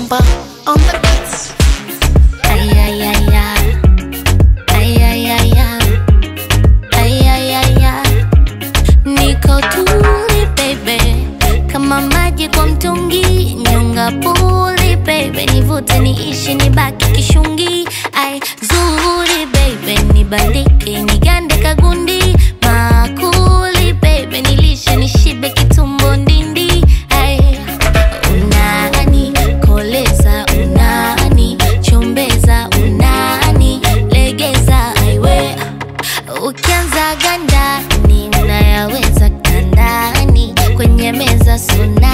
Bomba on the beats. Ay, ay, ay, ay. Ay, ay, ay, ay. Ay, ay, ay, ay. Niko tuli baby, kama maji kwa mtungi, nyonga puli baby, nivute niishi nibaki kishungi. Ai zuri baby, nibandike nigande kagundi, makuli baby, nilishe nishibe kitumbo ndindi. Ai unani koleza, unani chombeza, unani legeza, aiwe ukianza ganda ninayaweza kandani kwenye meza suna